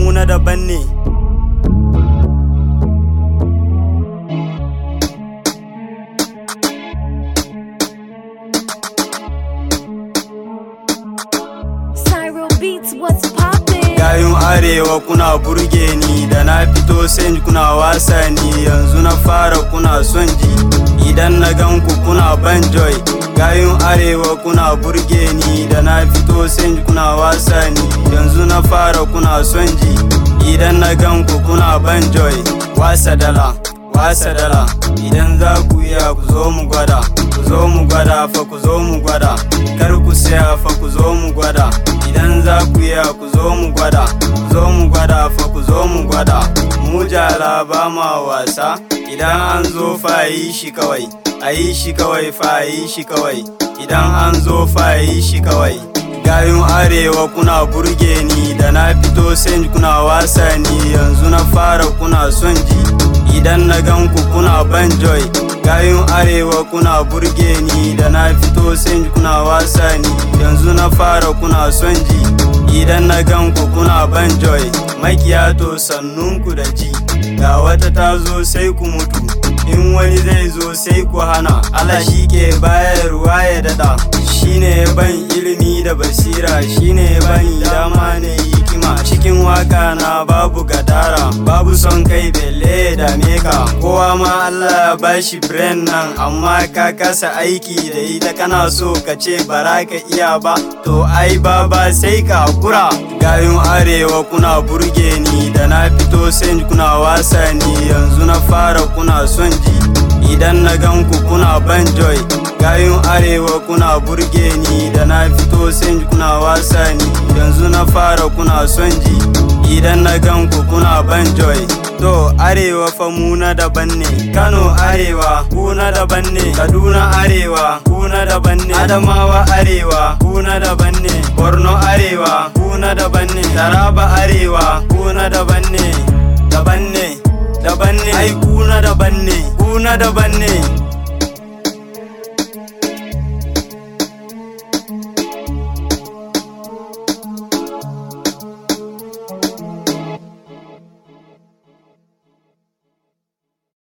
mu na daban ne Cyro Beats, what's poppin'? Gayun arewa kuna burge ni da na fito sai kuna wasa ni yanzu na fara kuna son ji idan na gan ku kuna ban joy Gayun arewa kuna burge ni da na fito sai kuna wasa ni yanzu na fara kuna son ji idan na gan ku kuna ban joy wasa dala wasa dala idan za ku iya ku zo mu gwada ku zo mu gwada fa ku zo mu gwada kar ku saya fa ku zo mu gwada idan za ku iya ku zo mu gwada ku zo mu gwada fa ku zo mu gwada mu jala ba ma wasa idan an zo fa yi shi kawai a yi shi kawai fa yi shi kawai idan an zo fa yi shi kawai gayun arewa kuna burge ni da na fito sai kuna wasa ni yanzu na fara kuna son ji idan na gan ku kuna ban joy gayun arewa kuna burge ni da na fito sai kuna wasa ni yanzu na fara kuna son ji idan na gan ku kuna ban joy makiya to sannunku da ji ga wata ta zo sai ku mutu in wani zai zo sai ku hana Allah shi ke bayarwa ya dada shine ban ilimi da basira shine ban dama ne hikima cikin waka na babu gadara babu son kai belle da meka kowa ma Allah ya bashi brain nan amma ka kasa aiki da ita kana so ka ce bara ka iya ba to ai baba sai ka hakura gayun arewa kuna burge ni da na fito sai kuna wasa ni yanzu na fara kuna son ji idan na gan ku kuna ban joy gayun arewa kuna burge ni da na fito sai kuna wasa ni yanzu na fara kuna son ji idan na gan ku kuna ban joy to arewa fa mu na daban ne kano arewa ku na daban ne kaduna arewa ku na daban ne adamawa arewa ku na daban ne borno arewa ku na daban ne taraba arewa ku na daban ne daban ne daban ne ai ku na daban ne ku na daban ne